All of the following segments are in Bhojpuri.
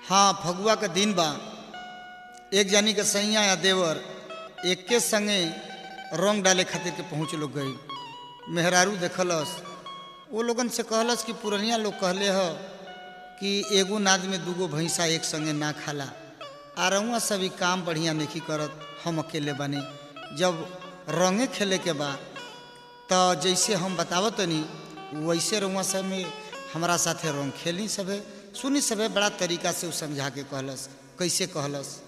हाँ फगुआ के दिन बा एक जानी के सैया या देवर एक के संगे रंग डाले खातिर के पहुँच लोग गई मेहरारू देखलस वो लोगन से कहलस कि पुरनिया लोग कहले ह कि एगो नाद में दूगो भैंसा एक संगे ना खाला आ रउआ सभी काम बढ़िया नहीं करत हम अकेले बने जब रंगे खेले के बा तो जैसे हम बतावत तनी वैसे रउआ सब में हमारा साथे रंग खेली सभे सुनी सभे बड़ा तरीका से उ समझा के कहलस कैसे कहलस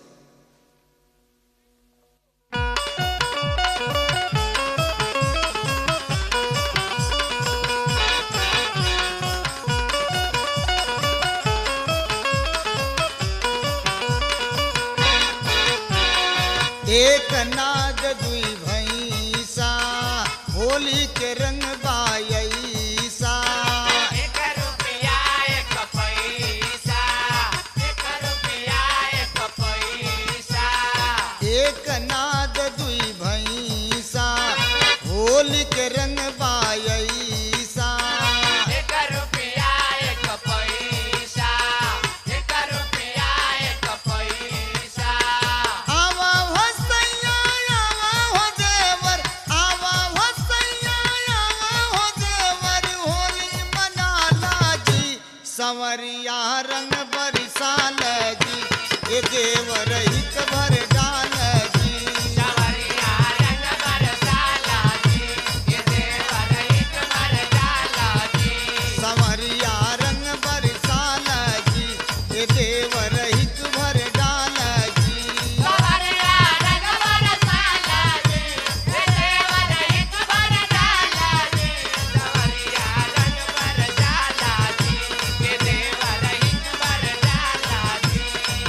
एक नाद दुई भैंसा होली के रंग बायसा एक रुपया एक पैसा एक रुपया एक पैसा एक नाद दुई भैंसा होली के रंग बायसा एक रुपया एक पैसा एक रुपया एक पैसा आवा हो सैया आवा हो देवर आवा हो सैया आवा हो देवर होली मनाला जी संवरिया रंग बरसाल जी ये देवर हित भर डाल जी सवरिया रंग बरसाला जी ये देवर एक बरसाला जी संवरिया रंग बरसाल जी ये देवर हित भर डाल जी सवरिया रंग बरसाला जी ये देवर एक बरसाला जी सवरिया रंग बरसाला जी ये देवर एक बरसाला जी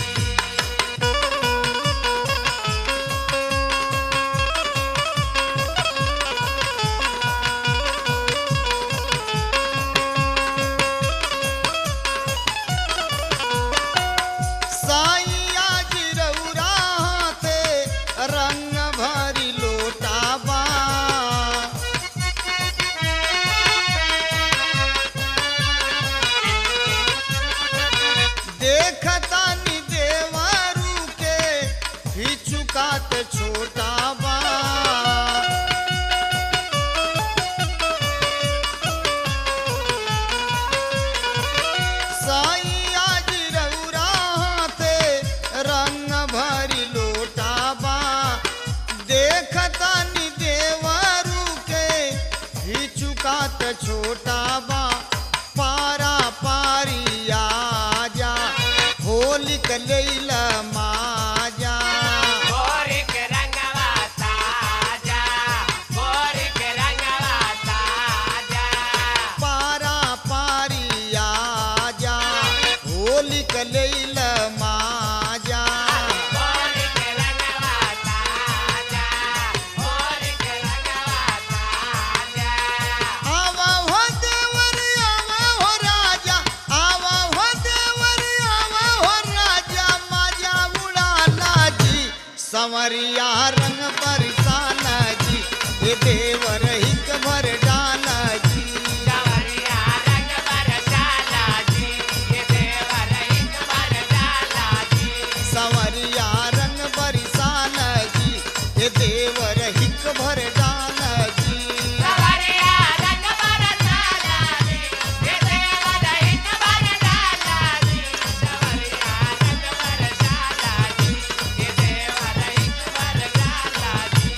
साइया गिरौरा हाथे रंग भरी लोटाबा देखता नि देवरू के हिचुकात छोटाबा साइया गिरौरा हाथे रंग भरी लोटाबा देखता नि देवरू के हिचुकात छोटाबा पारा पारिया जा होली कलैला माजा गोरिक रंगवा ताजा गोरिक रंगवा ताजा पारा पारिया जा होली कलैला माजा गोरिक रंगवा ताजा गोरिक रंगवा ताजा आवा हो देवर आवा हो राजा आवा हो देवर आवा हो राजा माजा उड़ाला जी संवरिया रंग बरसाना जी ये देवर हित भर डाला जी सवरिया रंग बरसाला जी ये देवर एक बरसाला जी संवरिया रंग बरसाना जी ये देवर हित भर डाला जी सवरिया रंग बरसाला जी ये देवर एक बरसाला जी सवरिया रंग बरसाला जी ये देवर एक बरसाला जी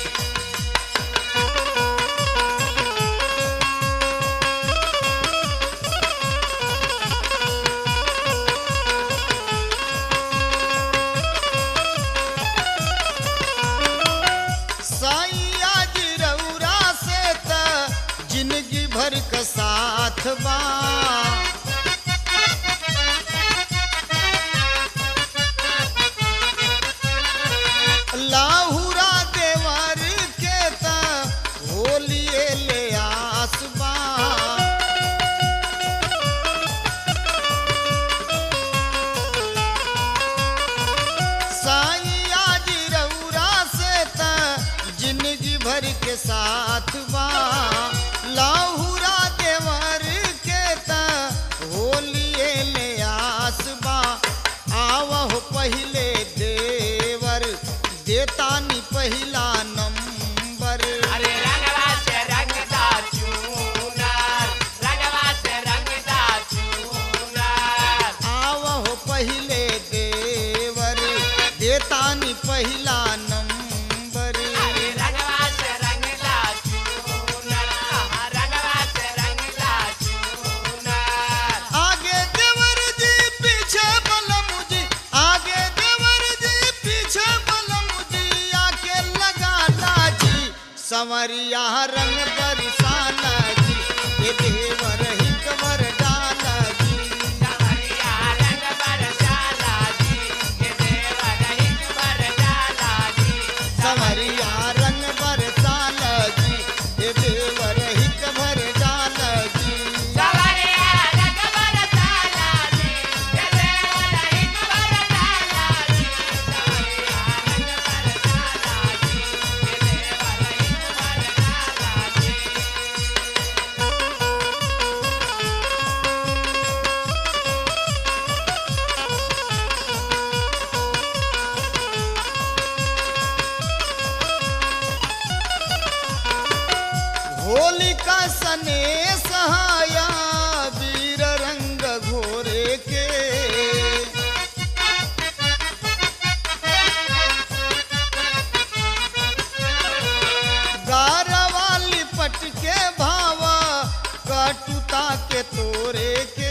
साइया गिरौरा से त जिंदगी भर का साथ बा लाहुरा देवर के त होलिए ले आसबा साइया गिरौरा से त जिंदगी भर के साथ बा लाहुरा देवर के त होलिए ले आसबा आवहो पहिले देवर देतानी पहिला नंबर अरे रंगवा से रंगदा चूनर रंगवा से रंगदा चूनर आवहो पहिले देवर देतानी पहिला नंबर अरे रंगवा से रंगदा चूनर रंगवा से रंगदा चूनर आगे देवर जी पीछे बलम जी आगे देवर जी पीछे बलम जी आके लगा लाजी संवरिया रंग बरसाना जी ये देवर ही कमर डाला जी कमरिया रंग बरसाला जी ये देवर हिक बरसाला जी संवरिया रंग बरसाना जी ये देवर ही कमर डाला जी सवरिया रंग बरसाला जी ये देवर हिक बरसाला जी सवरिया रंग बरसाला जी ये देवर हिक बरसाला जी होलिका सने सहाया वीर रंग घोरे के गारवाली पट के भावा कटुता के तोरे के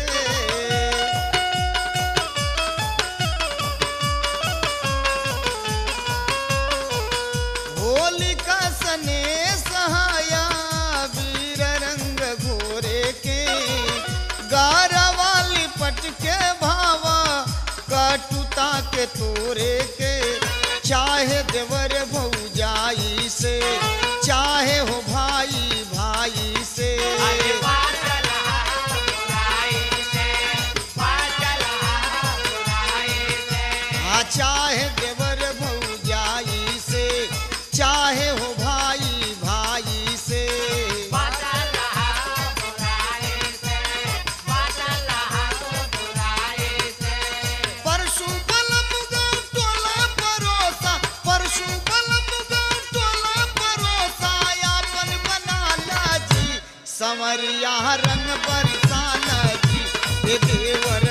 होलिका सने सहाया वीर रंग घोरे के गारवाली पट के भावा कटुता के तोरे के चाहे देवर भौजाई से चाहे हो भाई भाई से अरे पागल बुराई से पागल बुराई से आ चाहे देवर भौजाई से चाहे हो भाई भाई से पागल बुराई से पागल बुराई से परशु बलम गाँव टोला परोसा परशु बलम गाँव टोला परोसा यापन बना लाजी संवरिया रंग बरसाना जी ये देवर